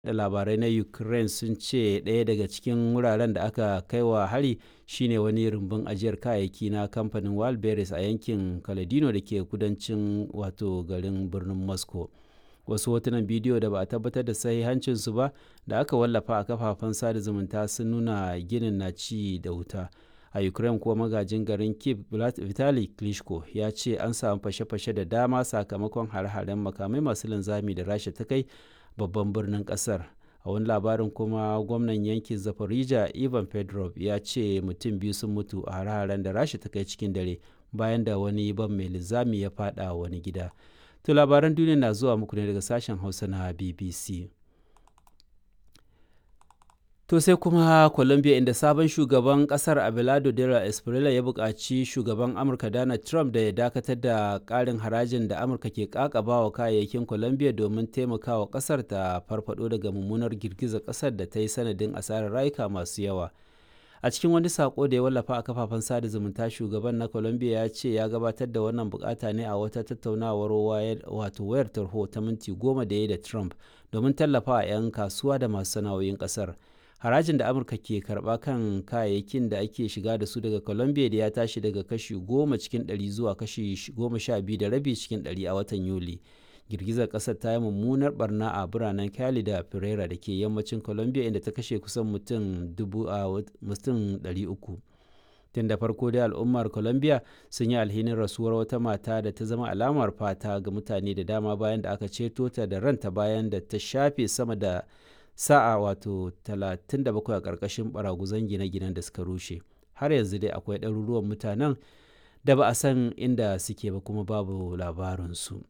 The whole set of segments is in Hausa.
da labarai na ukraine sun ce ɗaya daga cikin wuraren da aka kai wa hari shine wani rumbun ajiyar kayayyaki na kamfanin wildberries a yankin kaledino da ke kudancin wato garin birnin moscow wasu hotunan bidiyo da ba a tabbatar da sahihancinsu ba da aka wallafa a kafafen sada zumunta sun nuna ginin na ci da wuta a ukraine kuwa magajin garin kiev vitali klitschko ya ce an samu fashe-fashe da dama sakamakon hare-haren makamai masu linzami da rasha ta kai babban birnin kasar a wani labarin kuma gwamnan yankin zaporizhia ivan pedrov ya ce mutum biyu sun mutu a hare-haren da rasha ta kai cikin dare bayan da wani ban mai linzami ya fada wani gida to labaran duniya na zuwa muku ne daga sashen hausa na bbc To sai kuma Colombia inda sabon shugaban kasar Abelardo Dela Espriella ya buƙaci shugaban Amurka Donald Trump da ya dakatar da ƙarin harajin da Amurka ke ƙaƙaba wa kayayyakin Colombia domin taimakawa ƙasar ta farfado daga mummunar girgizar ƙasar da ta yi sanadin asarar rayuka masu yawa. A cikin wani sako da ya wallafa a kafafen sada zumunta shugaban na Colombia ya ce ya gabatar da wannan bukata ne a wata tattaunawar wato wayar tarho ta minti goma da ya da Trump domin tallafa 'yan kasuwa da masu sana'o'in ƙasar. harajin da amurka ke karba kan kayayyakin da ake shiga da su daga colombia da ya tashi daga kashi goma cikin ɗari zuwa kashi goma sha biyu da rabi cikin ɗari a watan yuli girgizar ƙasar ta yi mummunar barna a biranen cali da pereira da ke yammacin colombia inda ta kashe kusan mutum dubu a mutum ɗari uku tun da farko dai al'ummar colombia sun yi alhinin rasuwar wata mata da ta zama alamar fata ga mutane da dama bayan da aka ceto ta da ranta bayan da ta shafe sama da sa'a wato 37 a ƙarƙashin baraguzan gine-ginen da suka rushe har yanzu dai akwai ɗaruruwan mutanen da ba a san inda suke ba kuma babu labarinsu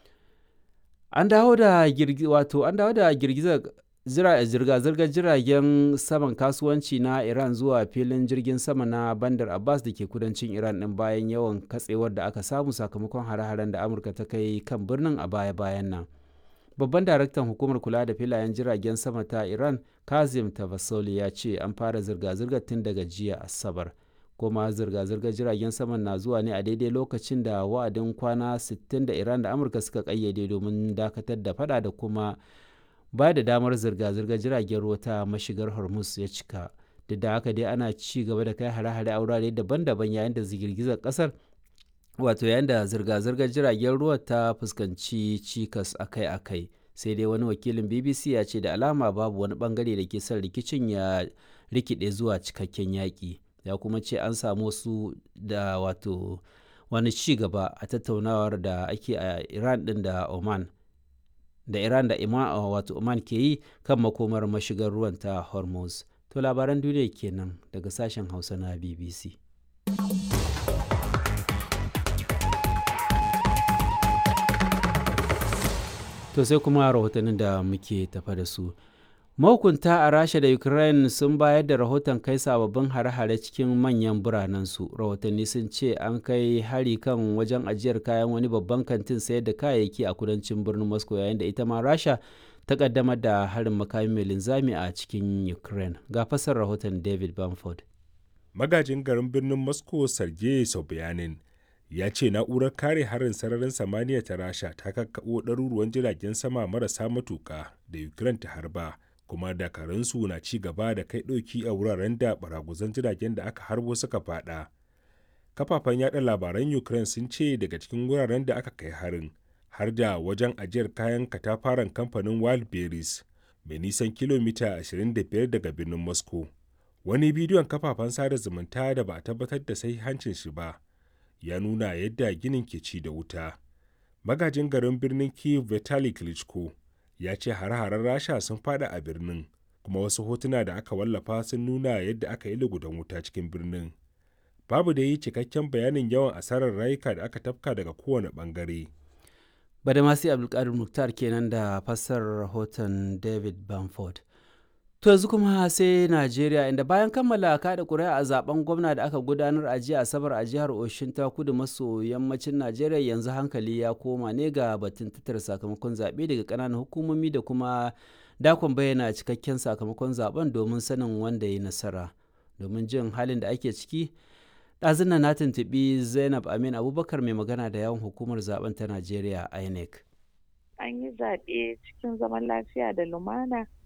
an dawo da wato an dawo da girgizar zirga-zirgar jiragen saman kasuwanci na iran zuwa filin jirgin sama na bandar abbas da ke kudancin iran ɗin bayan yawan katsewar da aka samu sakamakon hare-haren da amurka ta kai kan birnin a baya-bayan nan babban daraktan hukumar kula da filayen jiragen sama ta iran kazim tavasoli ya ce an fara zirga-zirgar tun daga jiya asabar kuma zirga-zirgar jiragen saman na zuwa ne a daidai lokacin da wa'adin kwana 60 da iran da amurka suka kayyade domin dakatar da fada da kuma ba da damar zirga-zirgar jiragen ruwa ta mashigar hormuz ya cika duk da haka dai ana ci gaba da kai hare-hare a wurare daban-daban yayin da girgizar kasar wato yayin da zirga-zirgar jiragen ruwa ta fuskanci cikas akai-akai sai dai wani wakilin bbc ya ce da alama babu wani bangare da ke son rikicin ya rikide zuwa cikakken yaƙi ya kuma ce an samu wasu da wato wani ci gaba a tattaunawar da ake a iran din da oman da iran da ima wato oman ke yi kan makomar mashigar ruwan ta hormuz to labaran duniya kenan daga sashen hausa na bbc To sai kuma rahotannin da muke tafa da su. Mahukunta a Rasha da Ukraine sun bayar da rahoton kai sababbin hare-hare cikin manyan biranensu. Rahotanni sun ce an kai hari kan wajen ajiyar kayan wani babban kantin sayar da kayayyaki a kudancin birnin Moscow yayin da ita ma Rasha ta kaddamar da harin makami mai linzami a cikin Ukraine. Ga fasar rahoton David Bamford. Magajin garin birnin Moscow Sergei Sobyanin ya ce na'urar kare harin sararin samaniya ta rasha ta kakkaɓo ɗaruruwan jiragen sama marasa matuƙa da ukraine ta harba kuma dakarunsu na ci gaba da kai ɗauki a wuraren da baraguzan jiragen da aka harbo suka faɗa kafafen yada labaran ukraine sun ce daga cikin wuraren da aka kai harin har da wajen ajiyar kayan katafaren kamfanin wildberries mai nisan kilomita 25 daga birnin moscow wani bidiyon kafafen sada zumunta da ba a tabbatar da hancin shi ba ya nuna yadda ginin ke ci da wuta. Magajin garin birnin Kiev Vitali Klitschko ya ce hare-haren Rasha sun fada a birnin, kuma wasu hotuna da aka wallafa sun nuna yadda aka yi lugudan wuta cikin birnin. Babu da yi cikakken bayanin yawan asarar rayuka da aka tafka daga kowane bangare. Badamasi Abdulkadir Muktar kenan da fassar rahoton David Bamford. To yanzu kuma sai Najeriya inda bayan kammala kada ƙuri'a a zaben gwamna da aka gudanar a jiya Asabar a jihar Oshin ta kudu maso yammacin Najeriya yanzu hankali ya koma ne ga batun tattara sakamakon zaɓe daga ƙananan hukumomi da kuma dakon bayyana cikakken sakamakon zaben domin sanin wanda ya nasara. Domin jin halin da ake ciki, ɗazun na tuntuɓi Zainab Amin Abubakar mai magana da yawan hukumar zaben ta Najeriya INEC. An yi zaɓe cikin zaman lafiya da lumana